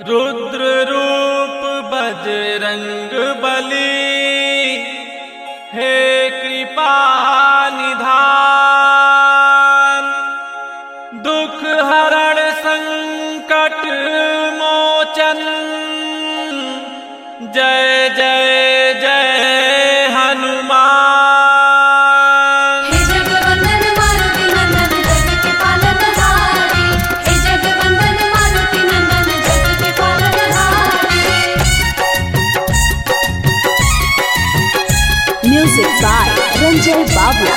रुद्र रूप बजरंग बली हे कृपा निधान दुख हरण संकट मोचन जय जय जय हनुमान हे जगवंदन मारुति नंदन जग के पालनहारी हे जगवंदन मारुति नंदन जग के पालनहारी Music by Ranjay Babla.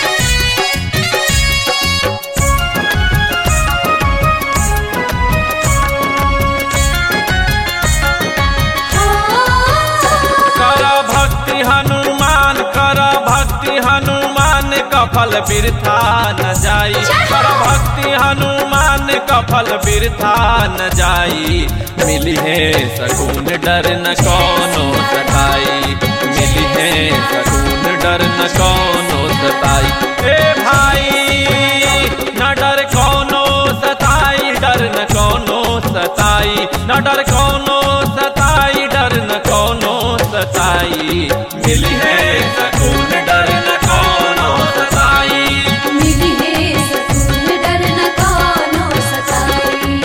कर भक्ति हनुमान कर भक्ति हनुमान कफल बिरथा न जाई कर भक्ति हनुमान कफल बिरथा न जाई मिली है सकून डर न कोनो सताई मिली है सकून डर न कोनो सताई ए भाई न डर कोनो सताई डर न कोनो सताई न डर कोनो सताई डर न कोनो सताई मिली है सकून डर न कोनो सताई मिली है सकून डर न कानो सताई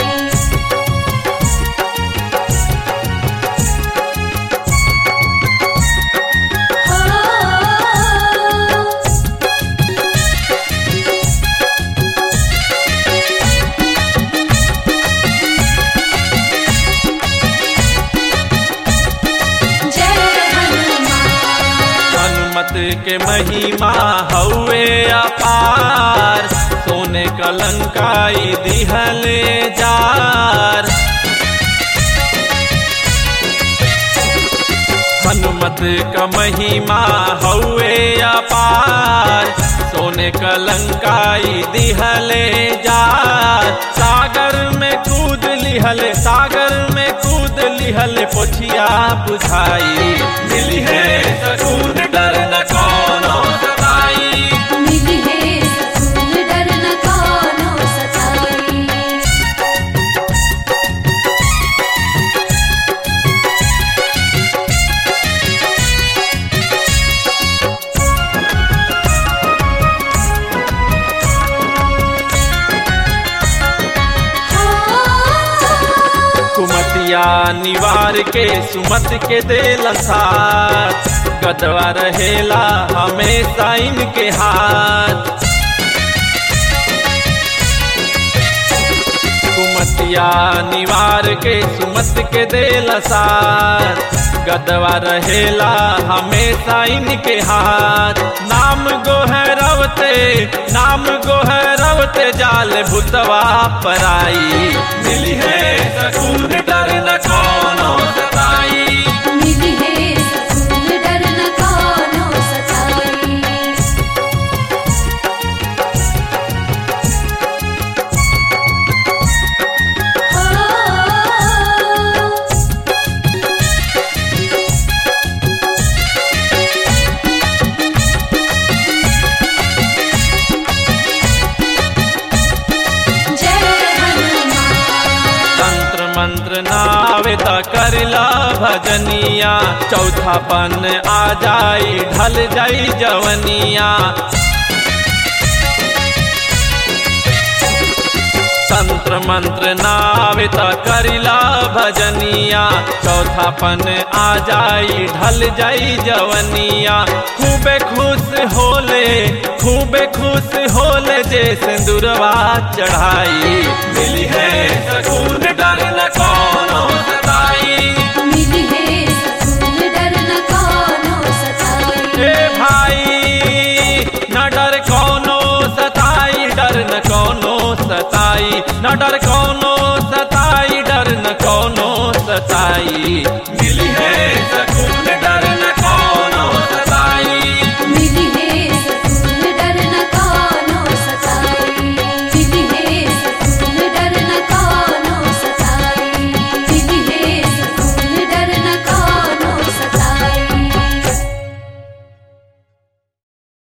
हो जय हनुमान हनुमत के महिमा हौवे अपार सोने कलंकाई दिहले जार हनुमत का महिमा हौवे अपार सोने कलंकाई दिहले जार सागर में कूद लिहल सागर में कूद लिहल पोछिया बुझाई मिली है सकून डर न कोनो सताई मिली है सकून डर न कानो सताई कुमतिया निवार के सुमत के देल साथ गदवा रहेला हमेशा इनके हाथ कुमतिया निवार के सुमत के देल साथ गदवा रहेला हमेशा इनके हाथ नाम गोहरवते नाम गोहरवते जाल भूतवा पराई मिली है सकून डर न कोनो सताई मिली है सकून डर न कानो सताई हो जय हनुमान तंत्र मंत्र नावे त करला भजनिया चौथा पन आ जाई ढल जाई जवनिया तंत्र मंत्र नावे त करिला भजनिया चौथा पन आ जाई ढल जाई जवनिया खूबे खुश होले खूबे खुश होले जे सिंदूरवा चढ़ाई मिली है सकून डर न कोनो सताई मिली है सकून डर न कानो सताई ए भाई न डर कोनो सताई डर न कोनो सताई न डर कोनो सताई डर न कोनो सताई मिली है